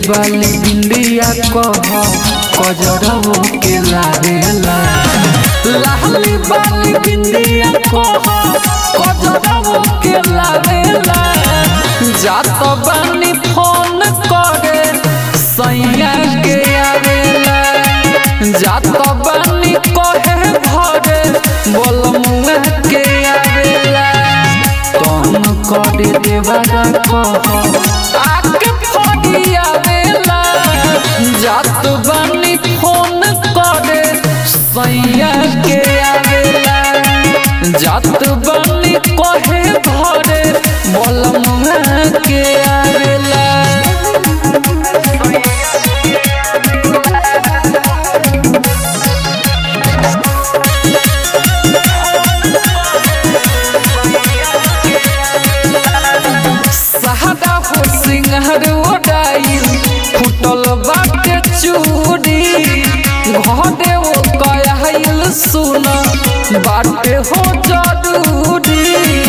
बाली बिंदिया कह कजरवो के लागेला लाली बाली बिंदिया कह कजरवो के लागेला जात बानी फोन करे सैया के आवेला जात बानी कहे भरे बोल मुआ के आवेला कौन करे देवरा कह आके फड़ी आवेला जात बानी फोन करे सैया के आवेला जात बानी कहे भरे बोल मुआ के आवेला सहादा हो सिंहर ओडाइल फुटल बाटे चूड़ी घरे ओ कयाइल सुन बाटे हो जरूरी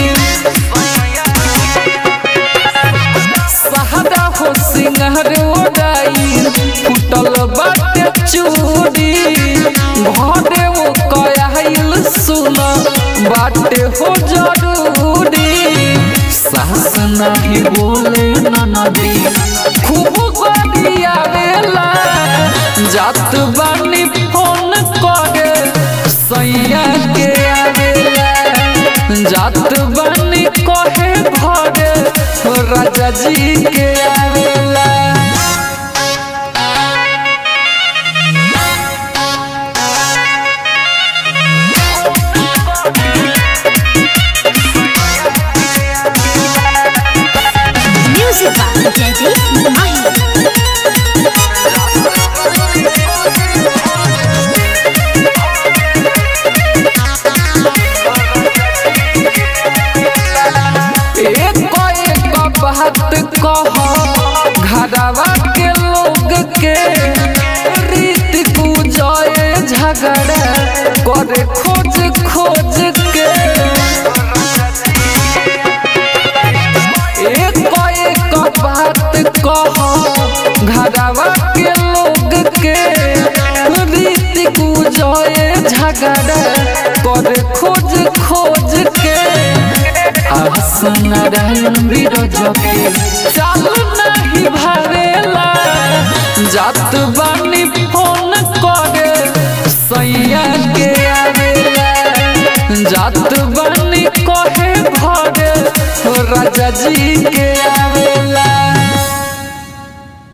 सहादा हो सिंहर ओडाइल फुटल बाटे चूड़ी घरे ओ कयाइल सुन बाटे हो जरूरी सास नाही बोले ननदी खूब गरिया वेला जात बानी फोन करे सैया के आवेला जात बानी कहे भरे राजा जी के आवेला Music by Jaideep Mahi. एक एक बात कह घरवा के लोग के रीत पूजय झगड़ा करे खोज खोज के एक एक बात कह घरवा के लोग के रीत पूजय झगड़ा करे खोज खोज के आसन नारायण बिरज के चालू नहीं भरेला जात बानी फोन करे सैया के आवेला जात बानी कहे भरे राजा जी के आवे